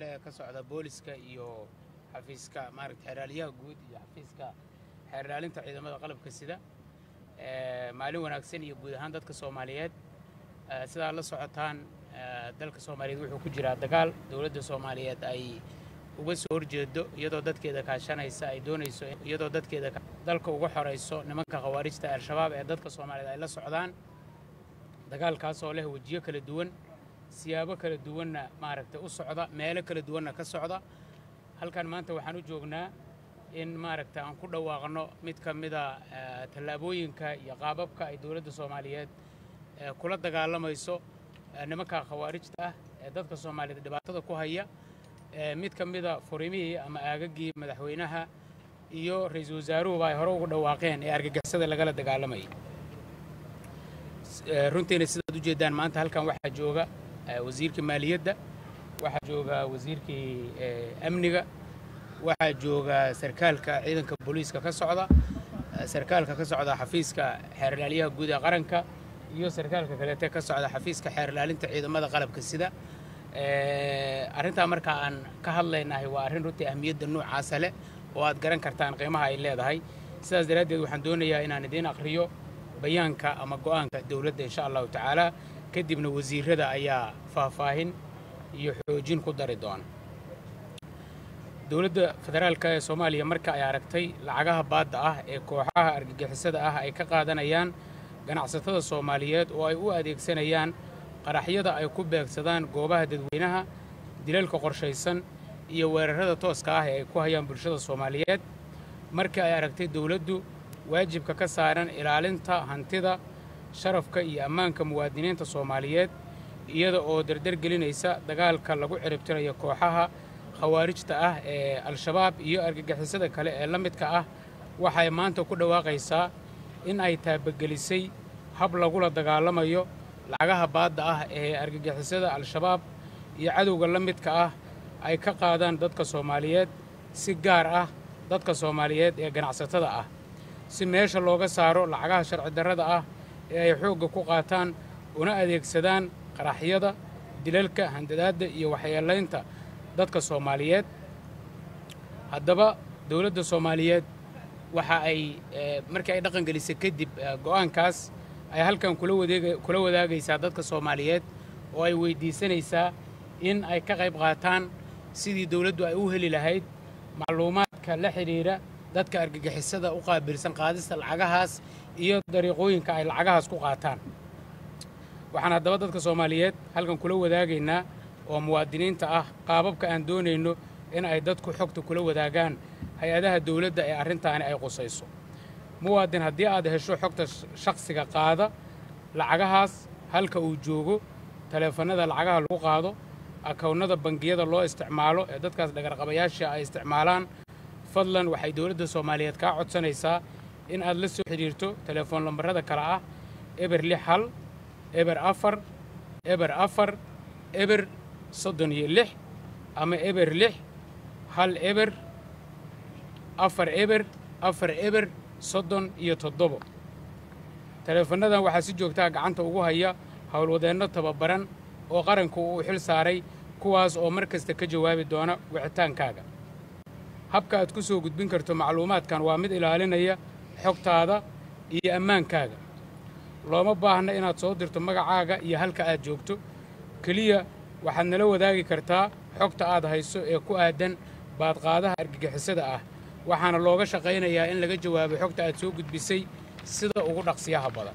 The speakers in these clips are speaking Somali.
ka socda booliska iyo xafiiska maaragta xeeraalyaha guud iyo xafiiska xeerlaalinta ciidamada qalabka sida maalin wanaagsan iyo guud ahaan dadka soomaaliyeed sidaa la socotaan dalka soomaaliyeed wuxuu ku jiraa dagaal dowladda soomaaliyeed ay uga soo horjeedo iyadoo dadkeeda kaashanaysa ay doonayso iyadoo dadkeeda dalka uga xorayso nimanka khawaarijta al-shabaab ee dadka soomaaliyeed ay la socdaan dagaalkaasoo leh wejiyo kala duwan siyaabo kala duwanna maaragta u socda meelo kala duwanna ka socda halkan maanta waxaan u joognaa in maaragta aan ku dhawaaqno mid ka mida tallaabooyinka iyo qaababka ay dowladda soomaaliyeed kula dagaalamayso nimanka khawaarijta ah ee dadka soomaaliyeed dhibaatada ku haya mid ka mida furimihii ama aagaggii madaxweynaha iyo ra-iisul wasaaruhuba ay hore ugu dhawaaqeen ee argagixisada lagala dagaalamayay runtiina sidaad u jeeddaan maanta halkan waxaa jooga wasiirkii maaliyadda waxaa jooga wasiirkii amniga waxaa jooga sarkaalka ciidanka booliiska ka socda sarkaalka ka socda xafiiska xeerlaalyaha guud ee qaranka iyo sarkaalka kaleete ka socda xafiiska xeerlaalinta ciidamada qalabka sida arrintaa marka aan ka hadlaynahay waa arrin runtii ahmiyadda noocaasa leh oo aad garan kartaan qiimaha ay leedahay sidaas daraaddeed waxaan doonayaa inaan idiin aqriyo bayaanka ama go'aanka dowladda insha allahu tacaala kadibna wasiirada ayaa faahfaahin iyo xoojin ku dari doona dowladda federaalka ee soomaaliya marka ay aragtay lacagaha baadda ah ee kooxaha argagixisada ah ay ka qaadanayaan ganacsatada soomaaliyeed oo ay u adeegsanayaan qaraxyada ay ku beegsadaan goobaha dadweynaha dilalka qorshaysan iyo weerarrada tooska ah ee ay ku hayaan bulshada soomaaliyeed markii ay aragtay dowladdu waajibka ka saaran ilaalinta hantida sharafka iyo ammaanka muwaadiniinta soomaaliyeed iyada oo dardargelinaysa dagaalka lagu ciribtirayo kooxaha khawaarijta ah ee al-shabaab iyo argagixisada kale ee la midka ah waxay maanta ku dhawaaqaysaa in ay taabagelisay hab lagula dagaalamayo lacagaha baadda ah ee argagixisada al-shabaab iyo cadowga la midka ah ay ka qaadaan dadka soomaaliyeed si gaar ah dadka soomaaliyeed ee ganacsatada ah si meesha looga saaro lacagaha sharci darrada ah ee ay xoogga ku qaataan una adeegsadaan qaraxyada dilalka handadaadda iyo waxyeelaynta dadka soomaaliyeed haddaba dowladda soomaaliyeed waxa ay markii ay dhaqan gelisay kadib go'aankaas ay halkan kula wadaagaysaa dadka soomaaliyeed oo ay weyddiisanaysaa in ay ka qayb qaataan sidii dowladdu ay u heli lahayd macluumaadka la xidhiidha dadka argagixisada u qaabilsan qaadista lacagahaas iyo dariiqooyinka ay lacagahaas ku qaataan waxaan haddaba dadka soomaaliyeed halkan kula wadaagaynaa oo muwaadiniinta ah qaababka aan doonayno in ay dadku xogta kula wadaagaan hay-adaha dowladda ee arrintaani ay qusayso muwaadin haddii aad hesho xogta shakhsiga qaada lacagahaas halka uu joogo taleefannada lacagaha lagu qaado akownnada bangiyada loo isticmaalo ee dadkaas dhagarqabayaasha ay isticmaalaan fadlan waxay dowladda soomaaliyeed kaa codsanaysaa in aad la soo xidhiirto telefoon lambarrada kale ah eber lix hal eber afar eber afar eber soddon iyo lix ama eber lix hal eber afar eber afar eber soddon iyo toddobo taleefannadan waxaa si joogtaa gacanta ugu haya howlwadeenno tababaran oo qaranku uu xil saaray kuwaas oo mar kasta ka jawaabi doona wicitaankaaga habka aad ku soo gudbin karto macluumaadkan waa mid ilaalinaya xogtaada iyo ammaankaaga looma baahna inaad soo dirto magacaaga iyo halka aad joogto keliya waxaad nala wadaagi kartaa xogta aad hayso ee ku aadan baadqaadaha argagixisada ah waxaana looga shaqaynayaa in laga jawaabo xogta aad soo gudbisay sida ugu dhaqsiyaha badan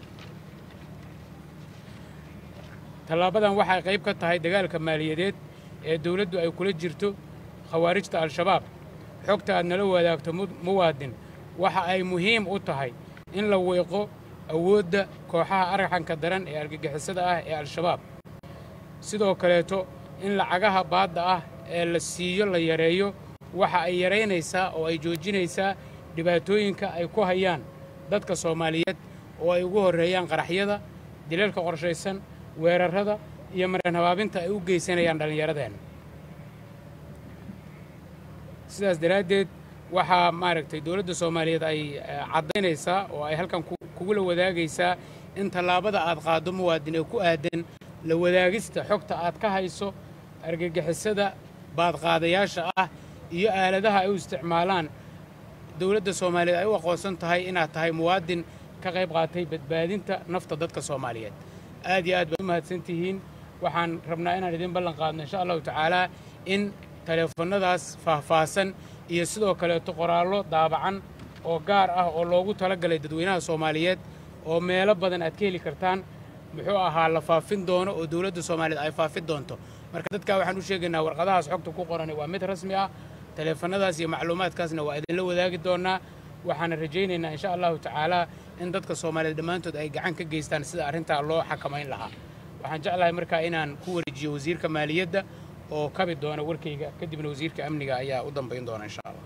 tallaabadan waxay qayb ka tahay dagaalka maaliyadeed ee dowladdu ay kula jirto khawaarijta al-shabaab xogta aad nala wadaagto muwaadin waxa ay muhiim u tahay in la weeqo awoodda kooxaha arxanka daran ee argagixisada ah ee al-shabaab sidoo kaleeto in lacagaha baadda ah ee la siiyo la yareeyo waxa ay yaraynaysaa oo ay joojinaysaa dhibaatooyinka ay ku hayaan dadka soomaaliyeed oo ay ugu horreeyaan qaraxyada dilalka qorshaysan weerarrada iyo mareen habaabinta ay u geysanayaan dhallinyaradeenna sidaas daraaddeed waxaa maaragtay dowladda soomaaliyeed ay caddaynaysaa oo ay halkan kugula wadaagaysaa in tallaabada aad qaaddo muwaadin ee ku aadan la wadaagista xogta aad ka hayso argagixisada baadqaadayaasha ah iyo aaladaha ay u isticmaalaan dowladda soomaaliyeed ay u aqoonsan tahay inaad tahay muwaadin ka qayb qaatay badbaadinta nafta dadka soomaaliyeed aad iyo aad baad u mahadsan tihiin waxaan rabnaa inaan idin ballan qaadno insha allahu tacaalaa in taleefannadaas faahfaahsan iyo sidoo kaleeto qoraallo daabacan oo gaar ah oo loogu talagalay dadweynaha soomaaliyeed oo meelo badan aad ka heli kartaan muxuu ahaa la faafin doono oo dowladda soomaaliyeed ay faafin doonto marka dadkaa waxaan u sheegaynaa warqadahaas xogta ku qorani waa mid rasmi ah taleefannadaas iyo macluumaadkaasna waa idinla wadaagi doonnaa waxaana rajaynaynaa insha allahu tacaalaa in dadka soomaaliyeed dhammaantood ay gacan ka geystaan sida arrintaa loo xakamayn lahaa waxaan jeclahay markaa inaan ku wareejiyo wasiirka maaliyadda oo kabi doona warkayga kadibna wasiirka amniga ayaa u dambayn doona insha allah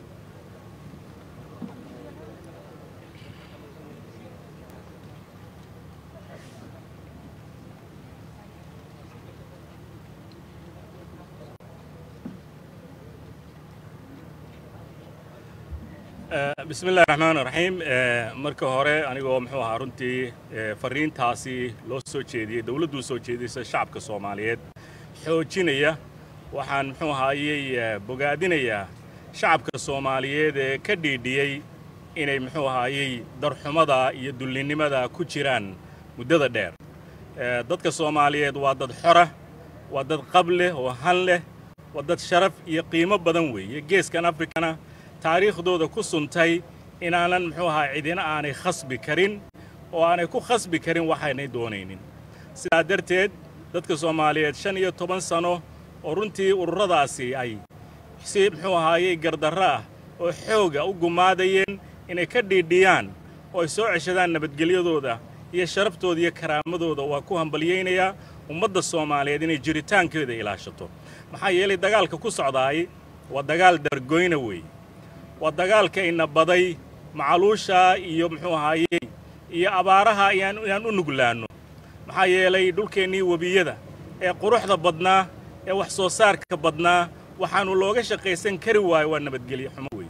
bismi illahi raxmaan raxiim marka hore anigoo muxuu ahaa runtii fariintaasi loo soo jeediyey dowladduu soo jeediyeysa shacabka soomaaliyeed xoojinaya waxaan muxuu ahaayey bogaadinayaa shacabka soomaaliyeed ee ka dhiidhiyey inay muxuu ahaayey darxumada iyo dullinnimada ku jiraan muddada dheer dadka soomaaliyeed waa dad xora waa dad qab leh oo han leh waa dad sharaf iyo qiimo badan weeye geeskan afrikana taariikhdooda ku suntay inaanan muxuu ahaa cidina aanay khasbi karin oo aanay ku khasbi karin waxaynay doonaynin sidaa darteed dadka soomaaliyeed shan iyo toban sano oo runtii ururadaasi ay si muxuu ahaayey gardarro ah oo xooga u gumaadayeen inay ka dhiidhiyaan oo ay soo ceshadaan nabadgelyadooda iyo sharaftooda iyo karaamadooda waa ku hambalyaynayaa ummadda soomaaliyeed inay jiritaankeeda ilaashato maxaa yeelay dagaalka ku socdaay waa dagaal dargoyna weeye waa dagaalka ina baday macaluusha iyo muxuu ahaayey iyo abaaraha inaan inaan u nuglaanno maxaa yeelay dhulkeennii webiyada ee quruxda badnaa ee wax soo saarka badnaa waxaannu looga shaqaysan kari waayo waa nabadgelyo xumo weeye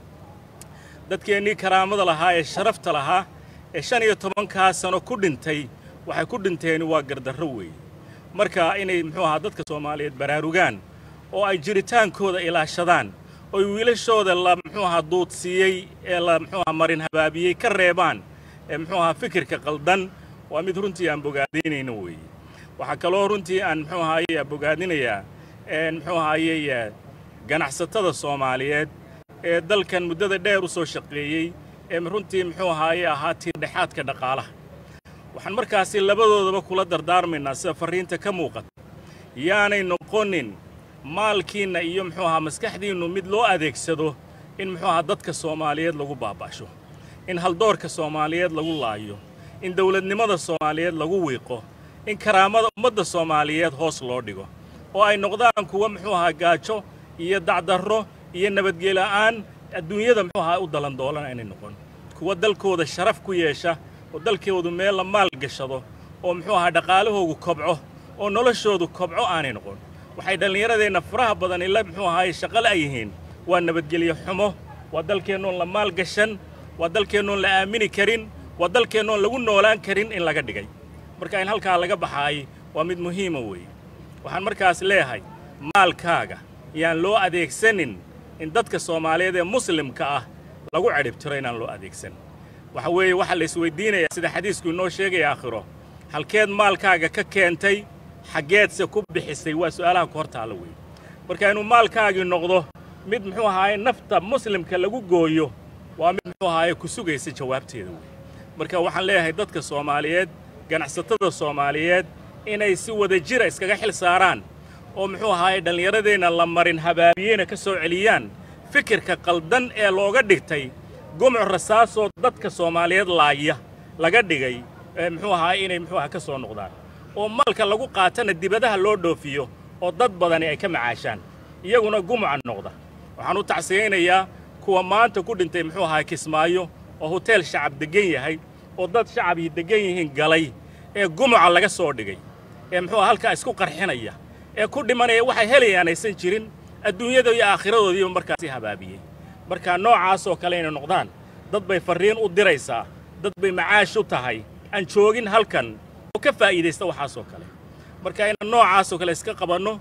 dadkeennii karaamada lahaa ee sharafta lahaa ee shan iyo tobankaa sano ku dhintay waxay ku dhinteen waa gardarro weeye marka inay muxuu ahaa dadka soomaaliyeed baraarugaan oo ay jiritaankooda ilaashadaan oy wiilashooda la muxuu ahaa duudsiiyey ee la muxuu ahaa marin habaabiyey ka reebaan ee muxuu ahaa fikirka qaldan waa mid runtii aan bogaadaynayno weeye waxaa kaloo runtii aan muxuu ahaayey bogaadinayaa muxuu ahaayey ganacsatada soomaaliyeed ee dalkan muddada dheer u soo shaqeeyey ee runtii muxuu ahaayey ahaa tiirdhexaadka dhaqaalaha waxaan markaasi labadoodaba kula dardaarmaynaa sida farriinta ka muuqata yaanay noqonin maalkiinna iyo muxuu ahaa maskaxdiinnu mid loo adeegsado in muxuu ahaa dadka soomaaliyeed lagu baaba'sho in haldoorka soomaaliyeed lagu laayo in dawladnimada soomaaliyeed lagu wiiqo in karaamada ummadda soomaaliyeed hoos loo dhigo oo ay noqdaan kuwa muxuu ahaa gaajo iyo dacdarro iyo nabadgela'aan adduunyada muxuu ahaa u dalandoolan aynay noqon kuwa dalkooda sharaf ku yeesha oo dalkoodu meel la maal gashado oo muxuu ahaa dhaqaalahoogu kobco oo noloshoodu kobco aanay noqon waxay dhallinyaradeenna faraha badan ila muxuu ahaay shaqale ay yihiin waa nabadgelyo xumo waa dalkeennoon la maal gashan waa dalkeennoon la aamini karin waa dalkeennoon lagu noolaan karin in laga dhigay marka in halkaa laga baxaay waa mid muhiima weeye waxaan markaas leeyahay maalkaaga yaan loo adeegsanin in dadka soomaaliyeed ee muslimka ah lagu cidhibtiro inaan loo adeegsan waxa weeye waxaa la isweydiinayaa sida xadiisku inoo sheegaya aakhiro halkeed maalkaaga ka keentay xaggeedse ku bixisay waa su'aalaha ku hor taalla weeye marka inuu maalkaagii noqdo mid muxuu ahaaye nafta muslimka lagu gooyo waa mid muxuu ahaaye ku sugaysa jawaabteeda weeye marka waxaan leeyahay dadka soomaaliyeed ganacsatada soomaaliyeed inay si wada jira iskaga xil saaraan oo muxuu ahaaye dhallinyaradeenna la marin habaabiyeyna ka soo celiyaan fikirka qaldan ee looga dhigtay gumuc rasaasoo dadka soomaaliyeed laaya laga dhigay ee muxuu ahaaye inay muxuu aha ka soo noqdaan oo maalka lagu qaatana dibadaha loo dhoofiyo oo dad badani ay ka macaashaan iyaguna gumuca noqda waxaan u tacsiyaynayaa kuwa maanta ku dhintay muxuu ahaa kismaayo oo hoteel shacab deggan yahay oo dad shacabii deggan yihiin galay ee gumuca laga soo dhigay ee muxuu aha halkaa isku qarxinaya ee ku dhimanaya waxay helayaan aysan jirin adduunyada iyo aakhiradoodiiba markaasi habaabiyey marka noocaasoo kale inay noqdaan dad bay farriin u diraysaa dad bay macaash u tahay aan joogin halkan oo ka faa'iidaysta waxaasoo kale marka inaan noocaasoo kale iska qabanno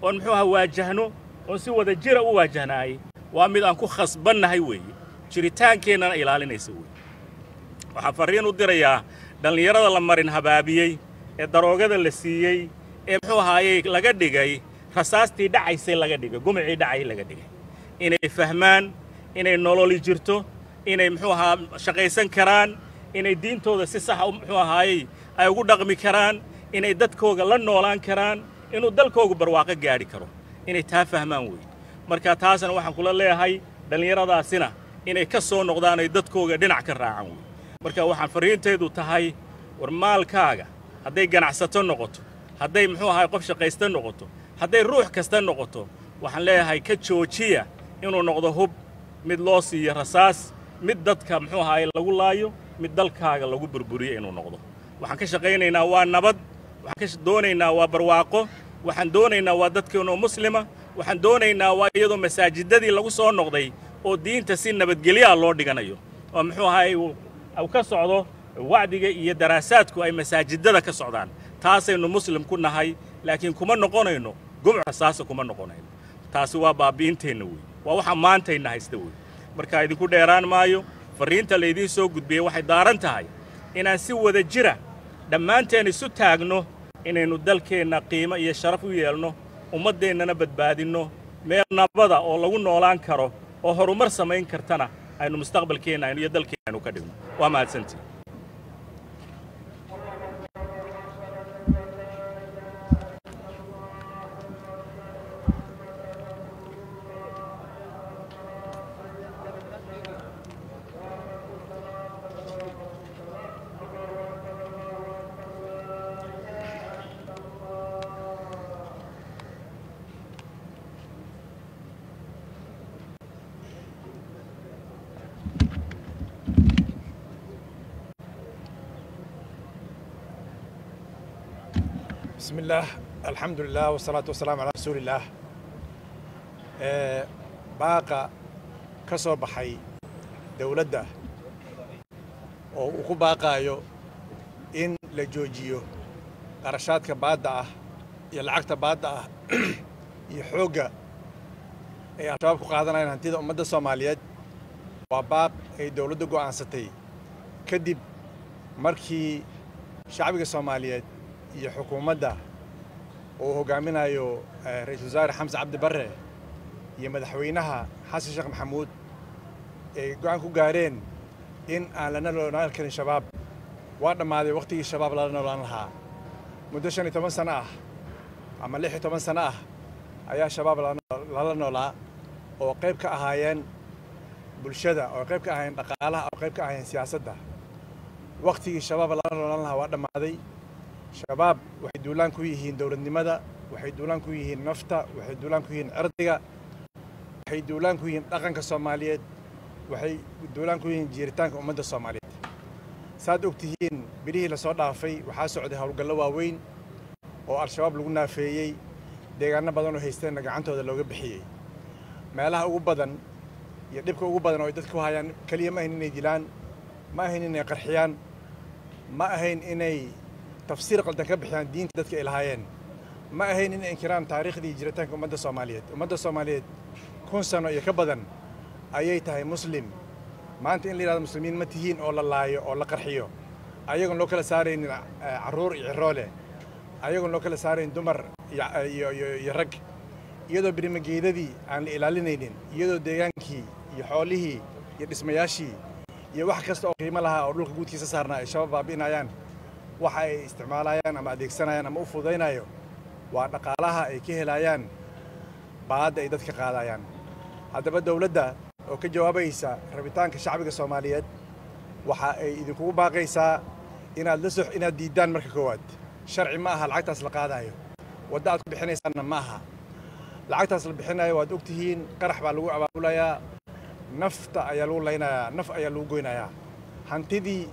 oon muxuu ahaa waajahno oon si wada jira u waajahnaayey waa mid aan ku khasbannahay weeye jiritaankeennana ilaalinaysa weeye waxaan farriin u dirayaa dhallinyarada la marin habaabiyey ee daroogada la siiyey ee muxuu ahaayey laga dhigay rasaastii dhacaysay laga dhigay gumicii dhacay laga dhigay inay fahmaan inay nololi jirto inay muxuu ahaa shaqaysan karaan inay diintooda si saxa muxuu ahaayey ay ugu dhaqmi karaan inay dadkooga la noolaan karaan inuu dalkoogu barwaaqo gaadhi karo inay taa fahmaan weeye marka taasna waxaan kula leeyahay dhallinyaradaasina inay ka soo noqdaan ay dadkooga dhinac ka raacaan weeye marka waxaan farriintaydu tahay war maalkaaga hadday ganacsato noqoto hadday muxuu ahaay qof shaqaysta noqoto hadday ruux kasta noqoto waxaan leeyahay ka joojiya inuu noqdo hub mid loo siiyo rasaas mid dadka muxuu ahaay lagu laayo mid dalkaaga lagu burburiyo inuu noqdo waxaan ka shaqaynaynaa waa nabad waxaan ka doonaynaa waa barwaaqo waxaan doonaynaa waa dadkeenoo muslima waxaan doonaynaa waa iyadoo masaajidadii lagu soo noqday oo diinta si nabadgelyaa loo dhiganayo oo muxuu ahaay uu ka socdo wacdiga iyo daraasaadku ay masaajidada ka socdaan taasaynu muslim ku nahay laakiin kuma noqonayno gumc rasaasa kuma noqonayno taasi waa baabi'inteenna wey waa waxa maantayna haysta wey marka idinku dheeraan maayo farriinta laydiin soo gudbiyey waxay daaran tahay inaan si wada jira dhammaanteen isu taagno inaynu dalkeenna qiimo iyo sharaf u yeelno ummaddeennana badbaadinno meel nabada oo lagu noolaan karo oo horumar samayn kartana aynu mustaqbalkeenna iyo dalkeenna aynu ka dhigno waa mahadsantii بسم الله الحمد لله والصلاة والسلام على رسول الله baaqa ka soo baxay dowladda oo uu ku baaqaayo in la joojiyo qarashaadka baadda ah iyo lacagta baadda ah iyo xoogga ay al-shabaab ku qaadanayaan hantida ummadda soomaaliyeed waa baaq ay dowladda go'aansatay kadib markii shacbiga soomaaliyeed iyo xukuumadda uu hoggaaminayo ra-iisul wasaare xamse cabdi barre iyo madaxweynaha xasan sheekh maxamuud ay go'aan ku gaareen in aan lana noolaan karin shabaab waa dhammaaday wakhtigii shabaab lala noolaan lahaa muddo shan iyo toban sano ah ama lix iyo toban sano ah ayaa shabaab lala noolaa oo qayb ka ahaayeen bulshada oo qayb ka ahaayeen dhaqaalaha oo qayb ka ahaayeen siyaasadda wakhtigii shabaab lala noolaan lahaa waa dhammaaday shabaab waxay duulaan ku yihiin dowladnimada waxay duulaan ku yihiin nafta waxay duulaan ku yihiin cirdiga waxay duulaan ku yihiin dhaqanka soomaaliyeed waxay duulaan ku yihiin jiiritaanka ummadda soomaaliyeed saad og tihiin bilihii lasoo dhaafay waxaa socday howlgallo waaweyn oo al-shabaab lagu naafeeyey deegaano badan oo haysteenna gacantooda looga bixiyey meelaha ugu badan iyo dhibka ugu badan oo ay dadka ku hayaan keliya ma ahayn inay dilaan ma ahayn inay qarxiyaan ma ahayn inay tafsiir qaldan ka bixiyaan diinta dadka ay lahaayeen ma ahayn inay inkiraan taariikhdii iyo jiritaanka ummadda soomaaliyeed ummadda soomaaliyeed kun sano iyo ka badan ayay tahay muslim maanta in la yidhahdo muslimiin ma tihiin oo la laayo oo la qarxiyo ayagoon loo kala saaraynin carruur iyo ciroole ayagoon loo kala saarayn dumar iyo rag iyadoo birimageedadii aan la ilaalinaynin iyadoo deegaankii iyo xoolihii iyo dhismayaashii iyo wax kasta oo qiimo lahaa oo dhulka guudkiisa saarnaa ay shabaab baabi'inayaan waxa ay isticmaalayaan ama adeegsanayaan ama u fududaynayo waa dhaqaalaha ay ka helayaan baadda ay dadka qaadayaan haddaba dowladda oo ka jawaabaysa rabitaanka shacbiga soomaaliyeed waxa ay idinkugu baaqaysaa inaad la sox inaad diiddaan marka koowaad sharci ma aha lacagtaas la qaadayo wadda aad ku bixinaysaanna ma aha lacagtaas la bixinayo waad og tihiin qarax baa lagu abaabulayaa nafta ayaa lagu laynayaa naf ayaa lagu goynayaa hantidii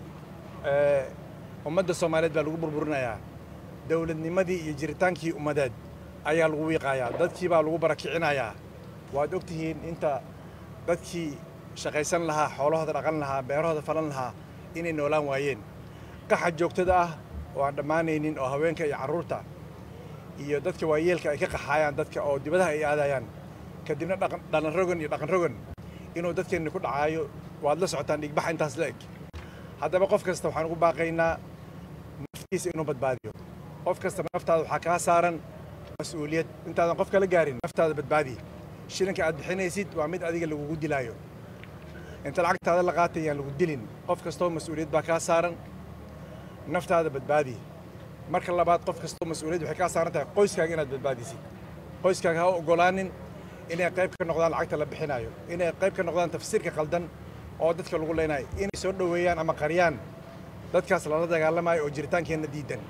ummadda soomaaliyeed baa lagu burburinayaa dowladnimadii iyo jiritaankii ummadeed ayaa lagu wiiqayaa dadkii baa lagu barakicinayaa waad og tihiin inta dadkii shaqaysan lahaa xoolahooda dhaqan lahaa beerahooda falan lahaa inay noolaan waayeen qaxa joogtada ah oo aan dhammaanaynin oo haweenka iyo carruurta iyo dadka waayeelka ay ka qaxaayaan dadka oo dibadaha ay aadayaan kadibna dhalan rogan iyo dhaqan rogan inuu dadkeenni ku dhacaayo waad la socotaan dhigbaxa intaas la eg haddaba qof kasta waxaan ugu baaqaynaa naftiisa inuu badbaadiyo qof kasta naftaada waxaa kaa saaran mas-uuliyad intaadan qof kala gaarin naftaada badbaadi shilinka aad bixinaysid waa mid adiga lagugu dilaayo inta lacagtaada la qaatay yaan lagu dilin qof kastoo mas-uuliyad baa kaa saaran naftaada badbaadi marka labaad qof kastoo mas-uuliyad waxay kaa saaran tahay qoyskaaga inaad badbaadisid qoyskaaga ha ogolaanin inay qayb ka noqdaan lacagta la bixinayo inay qayb ka noqdaan tafsiirka qaldan oo dadka lagu leenayo inay soo dhoweeyaan ama qariyaan dadkaas lala dagaalamayo oo jiritaankeenna diidan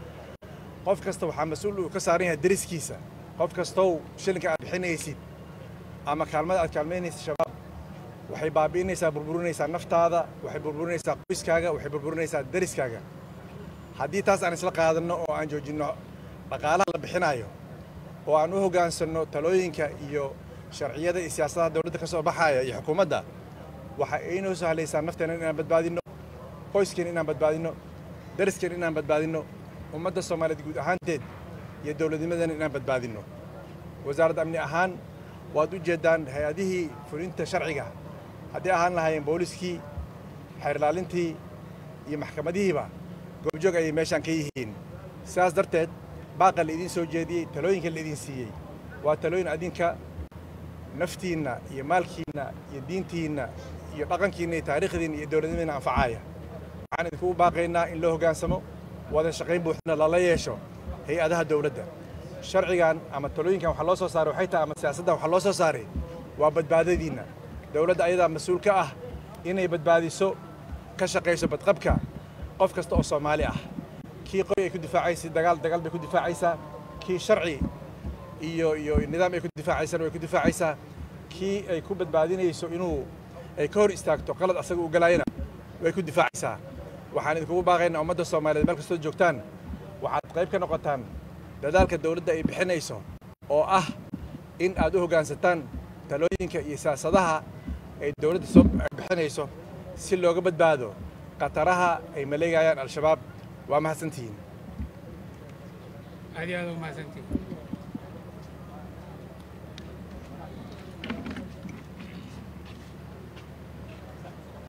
qof kasta waxaa mas-uul uu ka saaran yahay deriskiisa qof kastow shilinka aad bixinaysid ama kaalmada aad kaalmaynaysid shabaab waxay baabi'inaysaa burburinaysaa naftaada waxay burburinaysaa qoyskaaga waxay burburinaysaa deriskaaga haddii taas aan isla qaadanno oo aan joojinno dhaqaalaha la bixinayo oo aan u hoggaansanno talooyinka iyo sharciyada iyo siyaasadaha dowladda ka soo baxaya iyo xukuumadda waxa aynoo sahlaysaa nafteena inaan badbaadinno qoyskeena inaan badbaadinno dariskeena inaan badbaadinno ummadda soomaaliyeed guud ahaanteed iyo dowladnimadeena inaan badbaadinno wasaaradda amni ahaan waad u jeeddaan hay-adihii fulinta sharciga haddii ahaan lahaayeen booliskii xeerlaalintii iyo maxkamadihiiba goobjoog ayay meeshaan ka yihiin sidaas darteed baaqa la idiin soo jeediyey talooyinka la idiin siiyey waa talooyin adinka naftiinna iyo maalkiinna iyo diintiinna iyo dhaqankiinna iyo taariikhdiinna iyo dowladnimadina anfacaaya waxaan idinkugu baaqaynaa in loo hoggaansamo wada shaqayn buuxna lala yeesho hay-adaha dowladda sharcigan ama talooyinkan waxa loo soo saaray waxay tahay ama siyaasaddan waxa loo soo saaray waa badbaadadiinna dowladda ayadaa mas-uul ka ah inay badbaadiso ka shaqayso badqabka qof kasta oo soomaali ah kii qoy ay ku difaacaysa dagaal dagaal bay ku difaacaysaa kii sharci iyo iyo nidaam ay ku difaacaysana way ku difaacaysaa kii ay ku badbaadinayso inuu ay ka hor istaagto qalad asaga u galaayana way ku difaacaysaa waxaan idinkugu baaqaynaa ummadda soomaaliyeed meel kastoo joogtaan waxaad qayb ka noqotaan dadaalka dowladda ay bixinayso oo ah in aad u hoggaansataan talooyinka iyo siyaasadaha ay dowladda soo bixinayso si looga badbaado khataraha ay maleegayaan al-shabaab waa mahadsantihiin aad iyo aad u mahadsantihiin